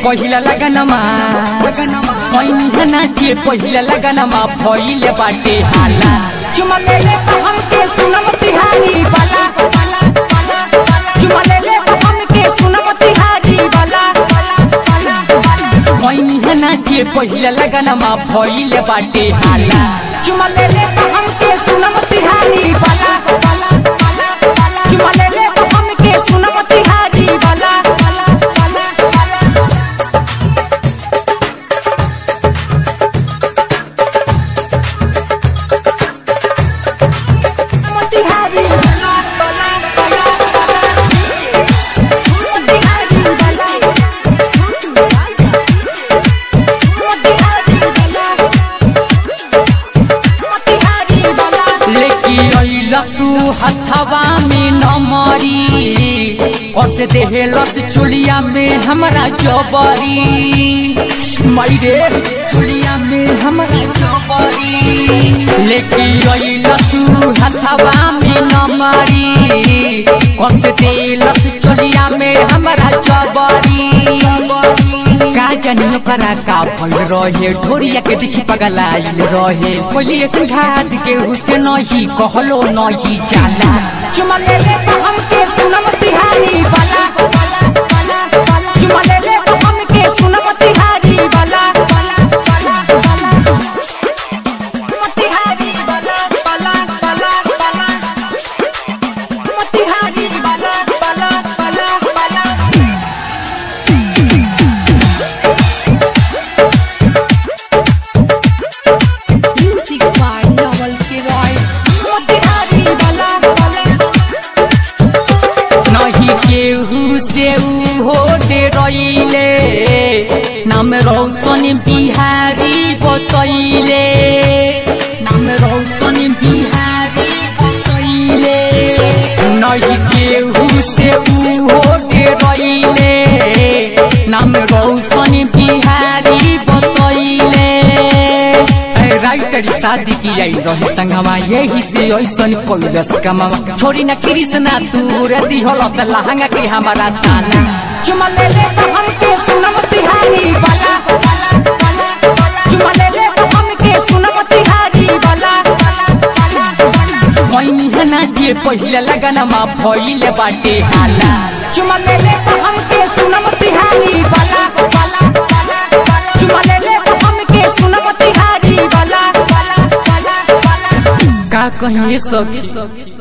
पहिला लगनमा पैनी नाचे पहिला लगनमा भइले बाटे हाला चुमा ले ले तो हमके सुनम तिहारी वाला चुमा ले ले तो हमके सुनम तिहारी वाला पैनी नाचे पहिला लगनमा भइले बाटे हाला चुमा ले ले तो हमके सुनम तिहारी वाला चुमा ले ले तो हमके सुनम तिहारी वाला तिहारी वाला वाला वाला तिहारी वाला लेकी अइलसु हथवा में नमरी कस देहलस चुलिया में हमरा जबरी मैरे चुलिया में हमरा जबरी लेकी अइलसु हथवा में नमरी कस देहलस चुलिया में हमरा जबरी का जानी ओकरा का फल रहे ढोरिया के दिखी पगलाइल रहे बोलिए संघात के हुसे नहीं कहलो नहीं जाला चुमा ले ले तो हमके सुनम तिहारी वाला चुमा ले ले तो हमके सुनम तिहारी वाला तिहारी वाला वाला वाला वाला तिहारी वाला वाला वाला वाला Music by Noel Kiroy. Motihari वाला वाला नहीं केहू से ऊ हो दे रहिले नाम रौशन बिहारी बतैले नाम रौशन बिहारी बतैले नहीं केहू से ऊ हो दे रहिले नाम रौशन बिहारी बतैले राइटरी शादी की आई रहे संगमा यही से ऐसन कोइलस कमावा छोरी न कृष्णा तू रे दिहल त लहंगा के हमारा ताला चुमा ले ले तो हमके सुनम तिहारी वाला चुमा ले ले तो हमके सुनम तिहारी वाला पैनी नाचे पहिला लगनमा भइले बाटे हाला चुमा ले ले तो हमके सुनम तिहारी वाला चुमा ले ले तो हमके सुनम तिहारी वाला का कहिए सखी